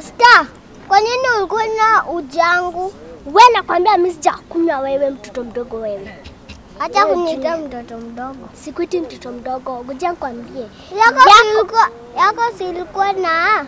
Star, kwa nini ulikuwa na ujangu? We nakwambia mimi sijakunywa wewe mtoto mdogo wewe. Acha Wewe kuniita juu. mtoto mdogo. Sikuiti mtoto mdogo, ngoja nikwambie. Yako silikuwa yako silikuwa na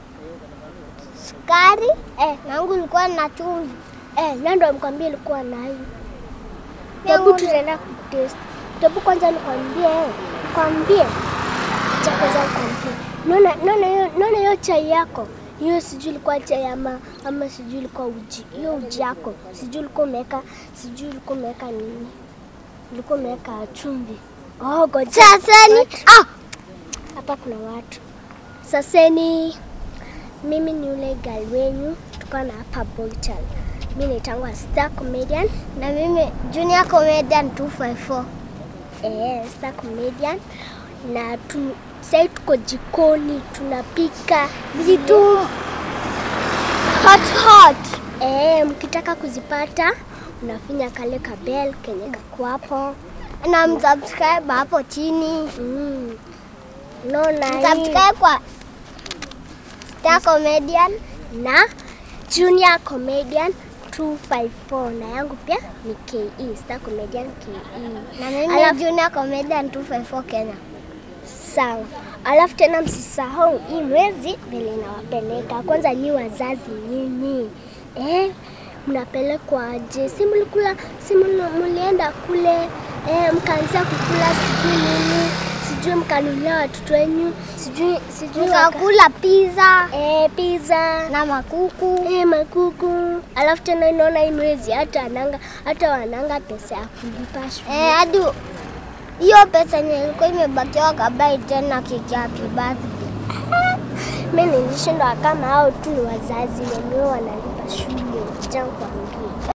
sukari Eh, nangu ilikuwa na chumvi. eh, na ndo nikwambie ilikuwa na hii. Yangu Hebu ni- tutaenda kutest. Hebu kwanza nikwambie, nikwambie. Cha kwanza nikwambie. Naona naona hiyo naona hiyo chai yako. Hiyo sijui ilikuwa chai ama ama sijui ilikuwa uji. Hiyo uji yako. Sijui ulikuwa umeweka sijui ulikuwa umeweka nini? Ulikuwa umeweka chumvi. Oh, ngoja. Sasa ni ah, Hapa kuna watu. Saseni, mimi ni yule gal wenyu, tuko na hapa Boytal. Mimi naitangwa Star Comedian. na mimi Junior Comedian 254. Eh, Star Comedian. Na tu sasa tuko jikoni tunapika Vitu hot hot. Eh, mkitaka kuzipata unafinya kale kabel kenye kako hapo. Na msubscribe hapo chini. Mm. Naona hii Subscribe kwa Star Comedian. na Junior Comedian 254 na yangu pia ni KE, Star Comedian KE. Na mimi Alafu- Junior Comedian 254 Kenya. Sawa. Alafu tena msisahau hii mwezi vile inawapeleka. Kwanza nyi wazazi nyinyi. Eh, mnapelekwa aje? Si mlikula, si mli- mlienda kule eh, mkaanza kukula sijui nini, sijui mkanulia watoto wenyu, sijui sijui waka- Tukakula pizza eh, pizza na makuku. Eh, makuku. Alafu tena inaona hii mwezi hata ananga hata wananga pesa ya kulipa shule. Eh, hadi hiyo pesa yenye ilikuwa imebakiwa kabai tena keki ya happy birthday. Mimi nilishindwa kama hao tu ni wazazi wenyewe wanalipa shule. Acha nikwambie.